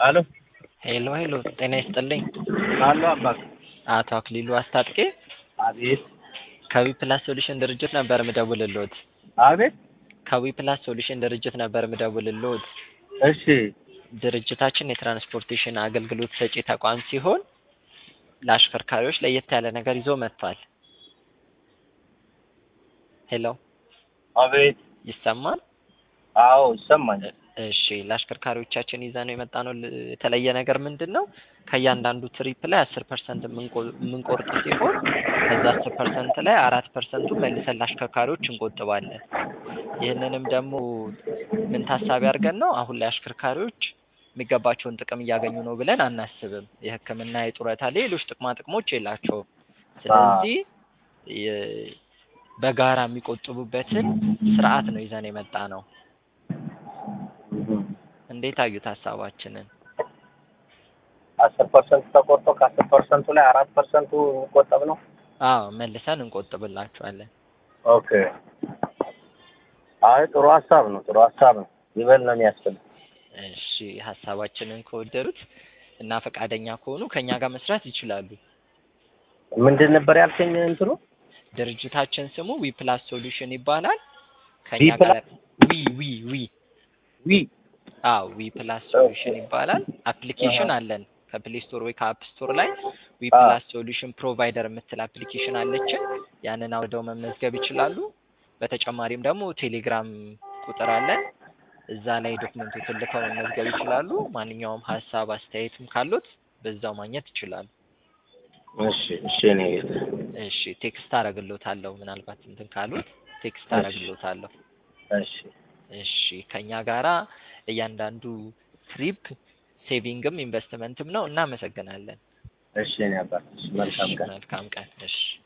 አሎ ሄሎ ሄሎ፣ ጤና ይስጥልኝ። አሎ አባት አቶ አክሊሉ አስታጥቄ አቤት ከዊ ፕላስ ሶሉሽን ድርጅት ነበር ምደውልልዎት። አቤት ከዊ ፕላስ ሶሉሽን ድርጅት ነበር ምደውልልዎት። እሺ ድርጅታችን የትራንስፖርቴሽን አገልግሎት ሰጪ ተቋም ሲሆን ለአሽከርካሪዎች ለየት ያለ ነገር ይዞ መጥቷል። ሄሎ አቤት ይሰማል? አዎ ይሰማኛል። እሺ ለአሽከርካሪዎቻችን ይዘ ነው የመጣ ነው የተለየ ነገር ምንድን ነው? ከእያንዳንዱ ትሪፕ ላይ አስር ፐርሰንት የምንቆርጥ ሲሆን ከዛ አስር ፐርሰንት ላይ አራት ፐርሰንቱ መልሰን ለአሽከርካሪዎች እንቆጥባለን። ይህንንም ደግሞ ምን ታሳቢ አድርገን ነው አሁን ላይ አሽከርካሪዎች የሚገባቸውን ጥቅም እያገኙ ነው ብለን አናስብም። የሕክምና፣ የጡረታ፣ ሌሎች ጥቅማ ጥቅሞች የላቸውም። ስለዚህ የ- በጋራ የሚቆጥቡበትን ስርዓት ነው ይዘን የመጣ ነው። እንዴት አዩት ሀሳባችንን? አስር ፐርሰንት ተቆርጦ ከአስር ፐርሰንቱ ላይ አራት ፐርሰንቱ የሚቆጠብ ነው። አዎ መልሰን እንቆጥብላችኋለን። ኦኬ አይ ጥሩ ሀሳብ ነው። ጥሩ ሀሳብ ነው። ይበል ነው የሚያስፈልግ። እሺ ሀሳባችንን ከወደዱት እና ፈቃደኛ ከሆኑ ከኛ ጋር መስራት ይችላሉ። ምንድን ነበር ያልከኝ? እንትኑ ድርጅታችን ስሙ ዊ ፕላስ ሶሉሽን ይባላል። ከኛ ዊ ጋር ፕላስ? ዊ ዊ ዊ ዊ አዎ ዊ ፕላስ ሶሉሽን ይባላል። አፕሊኬሽን አለን ከፕሌይ ስቶር ወይ ከአፕ ስቶር ላይ ዊ አዎ። ፕላስ ሶሉሽን ፕሮቫይደር የምትል አፕሊኬሽን አለችን። ያንን አውርደው መመዝገብ ይችላሉ። በተጨማሪም ደግሞ ቴሌግራም ቁጥር አለን። እዛ ላይ ዶክመንቶችን ልከው መመዝገብ ይችላሉ። ማንኛውም ሀሳብ አስተያየትም ካሉት በዛው ማግኘት ይችላሉ። እሺ እሺ እኔ እሺ ቴክስት አረግሎታለሁ። ምናልባት እንትን ካሉት ቴክስት እሺ። አረግሎታለሁ። እሺ እሺ ከኛ ጋራ እያንዳንዱ ትሪፕ ሴቪንግም ኢንቨስትመንትም ነው። እናመሰግናለን። እሺ እኔ አባት እሺ መልካም እሺ፣ ቀን መልካም ቀን። እሺ